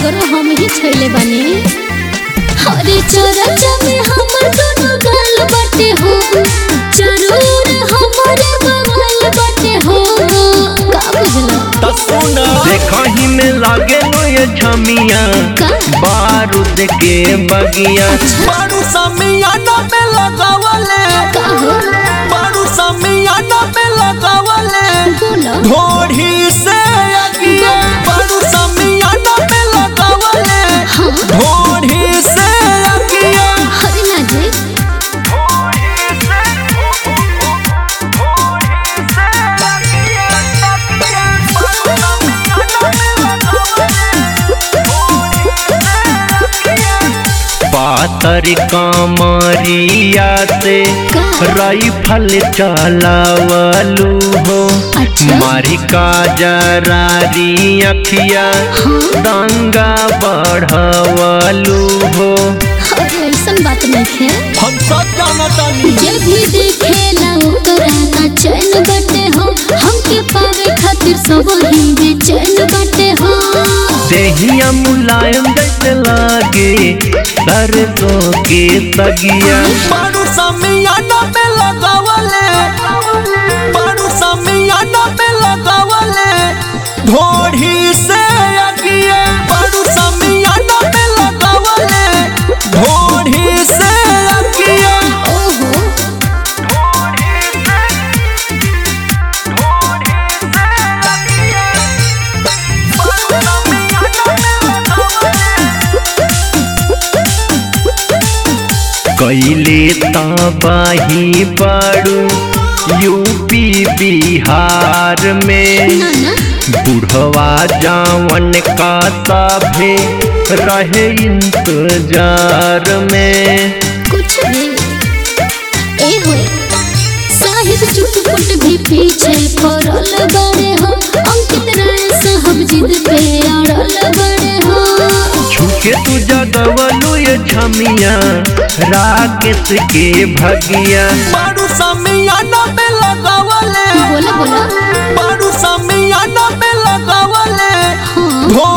सगरो हम ही छैले बानी हरे चरचा में हमर दोनों गाल बाटे हो चारों ओर हमरे बगल बाटे हो का बुझला त सुना देखही में लागे लो ये छमिया का बारूद के बगिया बारू समियाना में लगावले का हो बारू समियाना में लगावले बोला ढोढ़ी से अगिया बारू समियाना में लगावले हाँ ढोढ़ी से अगिया हरे ना जे पातर कमरिया से राइफल चलावलू हो अच्छा मारी का जरारी अखिया दंगा बढ़वलू हो अरे ऐसन बात नहीं है हम सब जानतानी जे भी देखेला ओकरा ना चैन बटे हो हमके पावे खातिर सब ही बेचैन बटे हो देहिया मुलायम जैसे लागे सरसों के तगिया बारू समियाना में लगावले बारू समियाना में लगावले ढोढ़ी से अगिया बारू समियाना में लगावले ढोढ़ी से अगिया ओहो कैले तबाही बाड़ू यूपी बिहार में ना ना बुढ़वा जावन का सभे रहे इंतजार में कुछ भी ए हो साहिब चुटपुट भी पीछे पड़ल बड़े हो अंकित राय साहब जिद पे अड़ल बड़े हो झुके तू जगवलू ये छमिया राकेश के भगिया बारू समियाना में लगावले बोला बोला बारू समियाना में लगावले हाँ ढोढ़ी